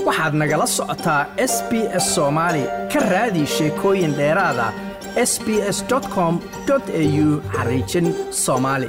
waxaad nagala socotaa s b s soomaali ka raadi sheekooyin dheeraada s b s com au xariijin soomaali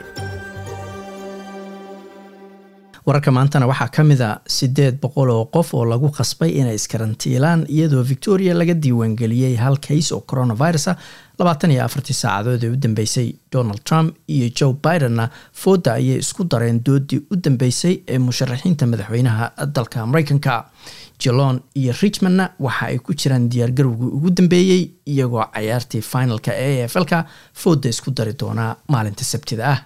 wararka maantana waxaa ka mid a siddeed boqol oo qof oo lagu qasbay inay iskarantiilaan iyadoo victoria laga diiwaangeliyey hal kays oo coronavirus ah labaatan iyo afartii saacadood ee u dambeysay donald trump iyo joe bidenna fooda ayay isku dareen doodii u dambeysay ee musharaxiinta madaxweynaha dalka mareykanka jilon iyo richmondna waxa ay ku jiraan diyaargarowgii ugu dambeeyey iyagoo cayaartii finalka e a f lka fooda isku dari doonaa maalinta sabtida ah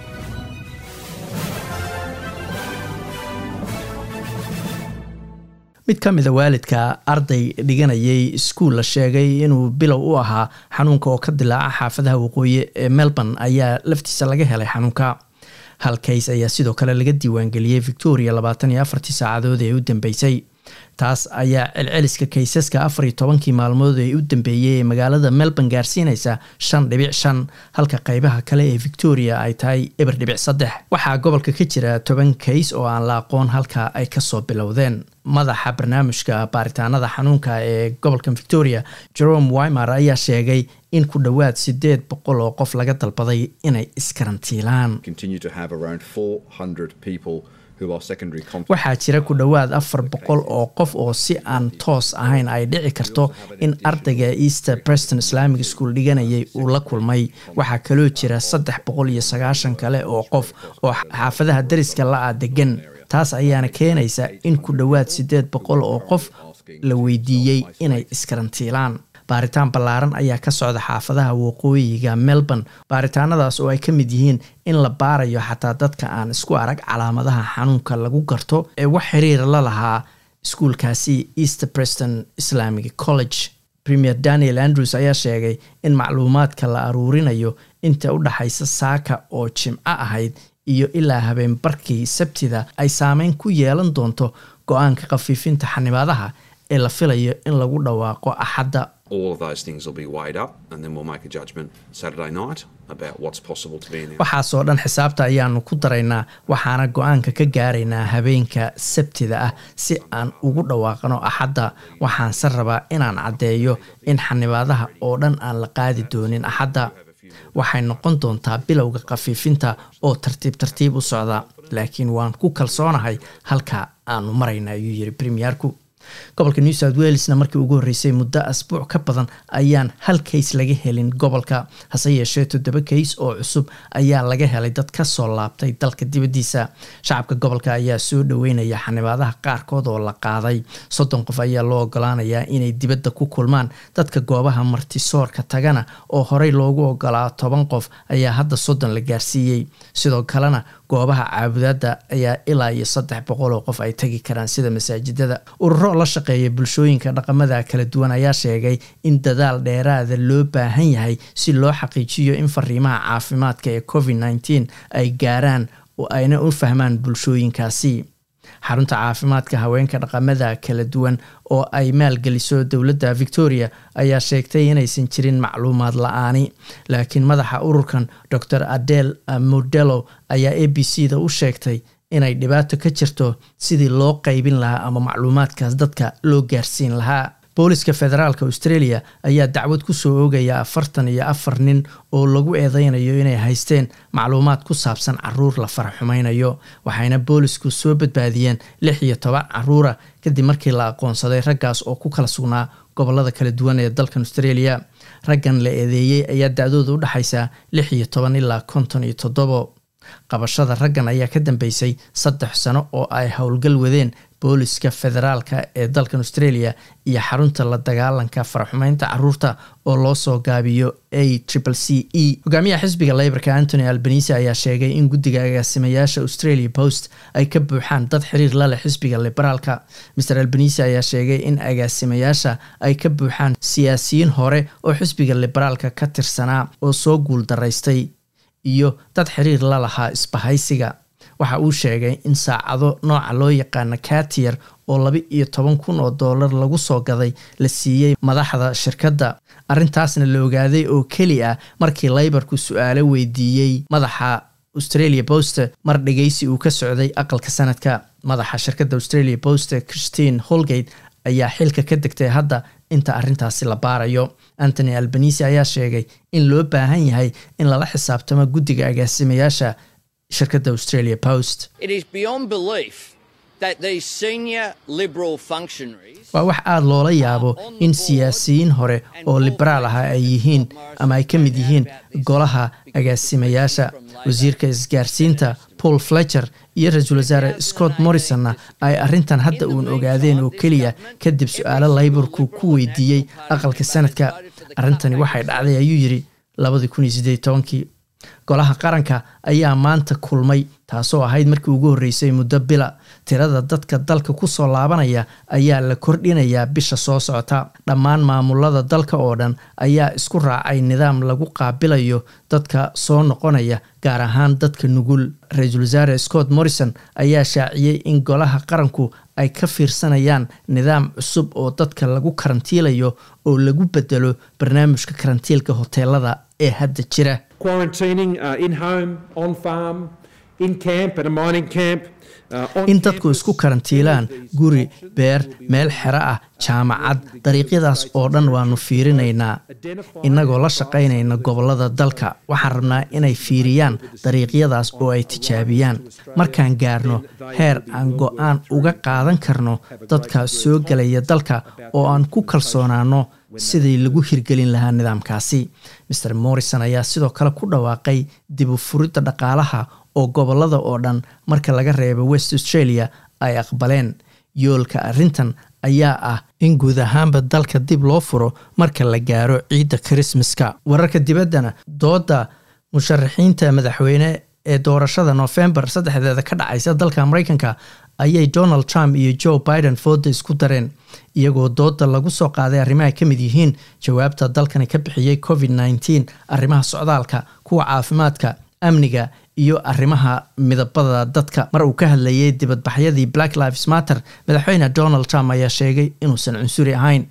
mid ka mida waalidka arday dhiganayay iskuul la sheegay inuu bilow u ahaa xanuunka oo ka dilaaca xaafadaha waqooyi ee melbourne ayaa laftiisa laga helay xanuunka hal kays ayaa sidoo kale laga diiwaangeliyey victoria labaatan iyo afartii saacadood ee u dambeysay taas ayaa celceliska kaysaska afar iyo tobankii maalmood ee u dambeeyey ee magaalada melbourne gaarsiinaysa shan dhibic shan halka qeybaha kale ee victoria ay tahay eber dhibic saddex waxaa gobolka ka jira toban kays oo aan la aqoon halka ay kasoo bilowdeen madaxa barnaamijka baaritaanada xanuunka ee gobolka victoria jerome wimer ayaa sheegay in ku dhowaad sideed boqol oo qof laga dalbaday inay iskarantiilaan waxaa jira ku dhowaad afar boqol oo qof oo si aan toos ahayn ay dhici karto in ardayga easter preston islamic school dhiganayay uu la kulmay waxaa kaloo jira saddex boqol iyo sagaashan kale oo qof oo xaafadaha dariska la-a degan taas ayaana keenaysa in ku dhowaad siddeed boqol oo qof la weydiiyey inay iskarantiilaan baaritaan ballaaran ayaa ka socda xaafadaha waqooyiga melbourne baaritaanadaas oo ay ka mid yihiin in la baarayo xataa dadka aan isku arag calaamadaha xanuunka lagu garto ee wax xiriira la lahaa iskuulkaasi easter preston islamic college premier daniel andrews ayaa sheegay in macluumaadka la aruurinayo inta u dhaxaysa saaka oo jimco ahayd iyo ilaa habeen barkii sabtida ay saameyn ku yeelan doonto go-aanka khafiifinta xanibaadaha ee la filayo in lagu dhawaaqo axadda waxaasoo dhan xisaabta ayaanu ku daraynaa waxaana go-aanka ka gaaraynaa habeenka sabtida ah si aan ugu dhawaaqno axadda waxaanse rabaa inaan caddeeyo in xanibaadaha oo dhan aan la qaadi doonin axadda waxay noqon doontaa bilowga khafiifinta oo tartiib tartiib u socda laakiin waan ku kalsoonahay halka aanu marayna ayuu yiri premierku gobolka new south welesna markii ugu horreysay muddo asbuuc ka badan ayaan hal kays laga helin gobolka hase yeeshee toddoba kays oo cusub ayaa laga helay dad ka soo laabtay dalka dibaddiisa shacabka gobolka ayaa soo dhoweynaya xanibaadaha qaarkood oo la qaaday soddon qof ayaa loo ogolaanayaa inay dibadda ku kulmaan dadka goobaha martisoorka tagana oo horey loogu ogolaa toban qof ayaa hadda soddon la gaarsiiyey sidoo kalena goobaha caabudaadda ayaa ilaa iyo saddex boqol oo qof ay tagi karaan sida masaajidada ururo la shaqeeya bulshooyinka dhaqamada kala duwan ayaa sheegay in dadaal dheeraada loo baahan yahay si loo xaqiijiyo in fariimaha caafimaadka ee covid nneteen ay gaaraan oo ayna u fahmaan bulshooyinkaasi xarunta caafimaadka haweenka dhaqamada kala duwan oo ay maalgeliso dowladda victoria ayaa sheegtay inaysan jirin macluumaad la-aani laakiin madaxa ururkan dor adel modelo ayaa a b c da u sheegtay inay dhibaato ka jirto sidii loo qaybin lahaa ama macluumaadkaas dadka loo gaarsiin lahaa booliska federaalk australia ayaa dacwad kusoo oogaya afartan iyo afar nin oo lagu eedeynayo inay haysteen macluumaad ku saabsan caruur la faraxumaynayo waxayna boolisku soo badbaadiyeen lix iyo toban caruura kadib markii la aqoonsaday raggaas oo ku kala sugnaa gobolada kala duwan ee dalkan australia raggan la eedeeyey ayaa da-dooda u dhexaysa lix iyo toban ilaa konton iyo toddobo qabashada raggan ayaa ka dambeysay saddex sano oo ay howlgal wadeen booliska federaalka ee dalkan australia iyo xarunta la dagaalanka faraxumeynta caruurta oo loo soo gaabiyo a triple c e hogaamiyaha xisbiga leyborka antony albanise ayaa sheegay in guddiga agaasimayaasha australia post ay ka buuxaan dad xiriir la leh xisbiga liberaalka mer albanise ayaa sheegay in agaasimayaasha ay ka buuxaan siyaasiyiin hore oo xisbiga liberaalka ka tirsanaa oo soo guul daraystay iyo dad xiriir la lahaa isbahaysiga waxa uu sheegay in saacado nooca loo yaqaana katier oo laba iyo toban kun oo doolar lagu soo gaday la siiyey madaxda shirkadda arrintaasna la ogaaday oo keli ah markii laybarku su-aalo weydiiyey madaxa australia post mar dhegeysi uu ka socday aqalka sanadka madaxa shirkadda australia post christine holgate ayaa xilka ka degtay hadda inta arrintaasi la baarayo antony albanisi ayaa sheegay in loo baahan yahay in lala xisaabtamo guddiga agaasimayaasha shirkadda australia post waa wax aada loola yaabo in siyaasiyiin hore oo liberaal ah ay yihiin ama ay ka mid yihiin golaha agaasimayaasha wasiirka isgaarsiinta paul fletcher iyo ra-iisul wasaare scott morrisonna ay arrintan hadda uun ogaadeen oo keliya kadib su-aalo layborku ku weydiiyey aqalka sanadka arrintani waxay dhacday ayuu yidhi labadii kun iyo siddeed tobankii golaha qaranka ayaa maanta kulmay taasoo ahayd markii ugu horreysay muddo bila tirada dadka dalka kusoo laabanaya ayaa la kordhinayaa bisha soo socota dhammaan maamulada dalka oo dhan ayaa isku raacay nidaam lagu qaabilayo dadka soo noqonaya gaar ahaan dadka nugul ra-iisul wasaare scott morrison ayaa shaaciyey in golaha qaranku ay ka fiirsanayaan nidaam cusub oo dadka lagu karantiilayo oo lagu bedelo barnaamijka karantiilka hoteelada ee hadda jira in dadku isku karantiilaan guri beer meel xero ah jaamacad dariiqyadaas oo dhan waanu fiirinaynaa innagoo la shaqaynayna gobollada dalka waxaan rabnaa inay fiiriyaan dariiqyadaas oo ay tijaabiyaan markaan gaarno heer aan go-aan uga qaadan karno dadka soo gelaya dalka oo aan ku kalsoonaano sidii lagu hirgelin lahaa nidaamkaasi maer morrison ayaa sidoo kale ku dhawaaqay dib u furidda dhaqaalaha oo gobollada oo dhan marka laga reebo west australia ay aqbaleen yoolka arrintan ayaa ah in guud ahaanba dalka dib loo furo marka la gaaro ciidda krismaska wararka dibaddana dooda musharaxiinta madaxweyne ee doorashada noofembar saddexdeeda ka dhacaysa dalka mareykanka ayay donald trump iyo joe biden fooda isku dareen iyagoo dooda lagu soo qaaday arrimaha ka mid yihiin jawaabta dalkani ka bixiyey covid nneteen arrimaha socdaalka kuwa caafimaadka amniga iyo arrimaha midabada dadka mar uu ka hadlayay dibadbaxyadii black lives matter madaxweyne donald trump ayaa sheegay inuusan cunsuri ahayn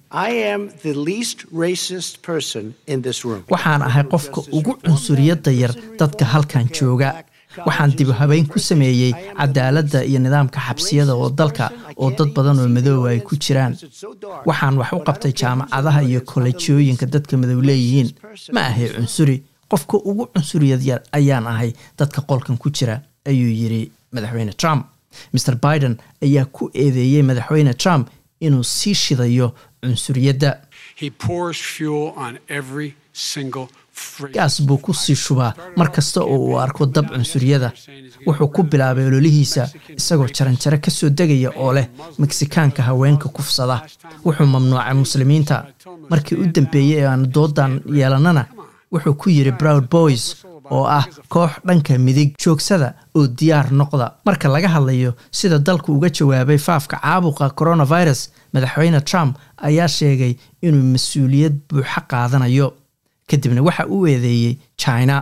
waxaan ahay qofka ugu cunsuriyadda yar dadka halkan jooga waxaan dib habeyn ku sameeyey cadaaladda iyo nidaamka xabsiyada oo dalka oo dad badan oo madooba ay ku jiraan waxaan wax u qabtay jaamacadaha iyo kolleejyooyinka dadka madow leeyihiin ma ahay cunsuri qofka ugu cunsuriyad yar ayaan ahay dadka qolkan ku jira ayuu yidhi madaxweyne trump maer biden ayaa ku eedeeyey madaxweyne trump inuu sii shidayo cunsuriyadda gaas buu ku sii shubaa mar kasta oo uu arko dab cunsuriyada wuxuu ku bilaabay ololihiisa isagoo jaranjaro ka soo degaya oo leh meksikaanka haweenka kufsada wuxuu mamnuucay muslimiinta markii u dambeeyey ee aan doodan yeelannana wuxuu ku yidhi broud boys oo ah koox dhanka midig joogsada oo diyaar noqda marka laga hadlayo sida dalku uga jawaabay faafka caabuqa coronavirus madaxweyne trump ayaa sheegay inuu mas-uuliyad buuxa qaadanayo kadibna waxa uu eedeeyey china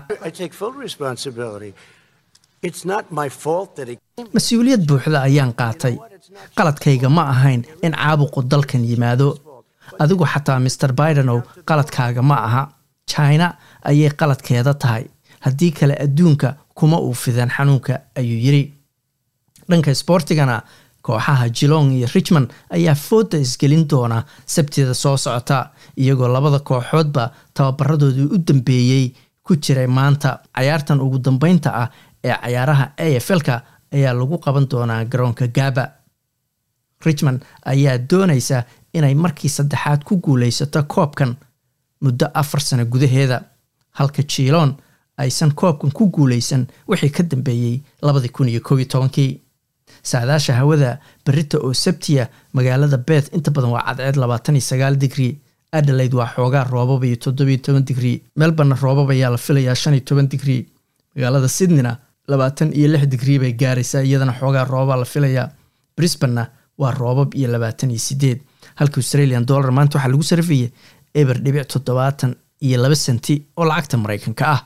mas-uuliyad buuxda ayaan qaatay qaladkayga ma ahayn in caabuqu dalkan yimaado adigu xataa maer bidenow qaladkaaga ma aha china ayay qaladkeeda tahay haddii kale adduunka kuma uu fideen xanuunka ayuu yidhi dhanka sboortigana kooxaha jilong iyo richmond ayaa fooda isgelin doona sabtida soo socota iyagoo labada kooxoodba tababaradoodii u dambeeyey ku jiray maanta cayaartan ugu dambeynta ah ee cayaaraha a f l-ka ayaa lagu qaban doonaa garoonka gaba richmond ayaa doonaysa inay markii saddexaad ku guuleysato koobkan muddo afar sano gudaheeda halka jiilon aysan koobkan ku guuleysan wixii ka dambeeyey labadii kun iyo koob iyo tobankii saadaasha hawada berita oo sabtiya magaalada beth inta badan waa cadceed labaatan iyo sagaal digrii adelaide waa xoogaa roobab iyo toddobiyo toban digrii melborna roobab ayaa la filayaa shan iyo toban digrii magaalada sydneyna labaatan iyo lix digrii bay gaaraysaa iyadana xoogaa roobabaa la filayaa brisbanna waa roobab iyo labaatan iyo sideed halka australian dollar maanta waxaa lagu sarifayay eber dhibic toddobaatan iyo laba senti oo lacagta maraykanka ah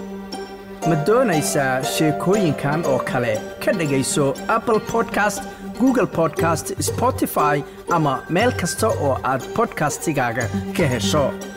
ma doonaysaa sheekooyinkan oo kale ka dhegayso apple podcast google podcast spotify ama meel kasta oo aad podcastigaaga ka hesho